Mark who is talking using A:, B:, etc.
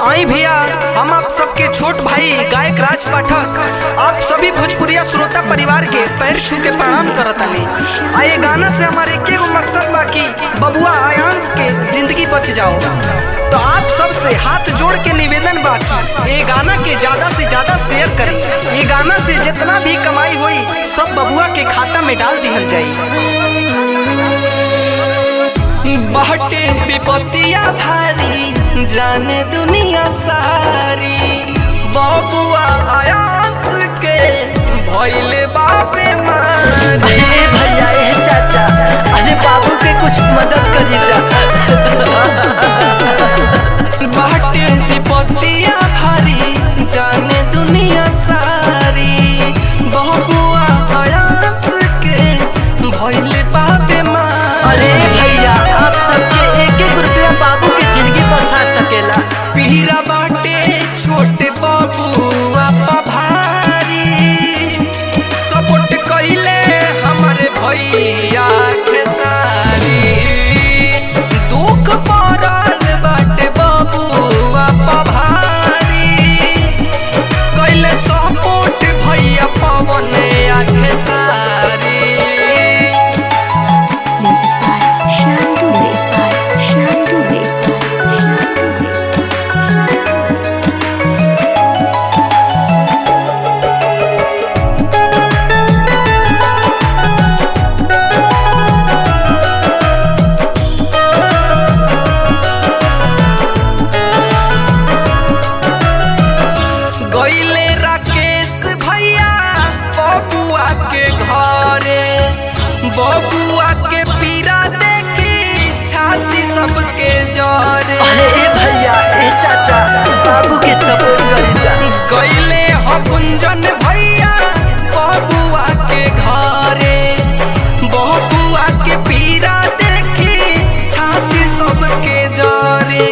A: आई भैया हम आप सबके छोट भाई गायक राज पाठक आप सभी भोजपुरिया श्रोता परिवार के पैर छू के प्रणाम करतानी आ ये गाना से हमारे एक एगो मकसद बा कि बबुआ आयांश के जिंदगी बच जाओ तो आप सब से हाथ जोड़ के निवेदन बा कि ये गाना के ज्यादा से ज्यादा शेयर करें ये गाना से जितना भी कमाई हुई सब बबुआ के खाता में डाल दिहल जाई
B: बहटे विपत्तिया भारी जाने दुनिया सारी बबुआ आयास के भइले बापे मारी
C: अरे भैया ए चाचा अरे बाबू के कुछ मदद करी जा
B: बहटे विपत्तिया भारी जाने दुनिया सारी बबुआ आयास के भइले बापे मारी
C: अरे भैया आप सबके एक एक रुपया बाबू के जिंदगी बसा सकेला
B: पीरा बाटे छोटे बबुआ भारी सपोर्ट कइले हमारे भैया खेसारी दुख पड़ल बाटे बबुआ भारी कइले सपोर्ट भैया पवन आ Khesari
D: Music by Shantu. Music by Shantu. Music by Shantu.
B: गईले राकेश भैया बबुआ के घरे बबुआ के पीरा देखी छाती सबके जरे
C: अरे भैया ए चाचा बाबू के सपोर्ट करी जा
B: गईले हो गुंजन भैया बबुआ के घरे बबुआ के पीरा देखी छाती सबके जरे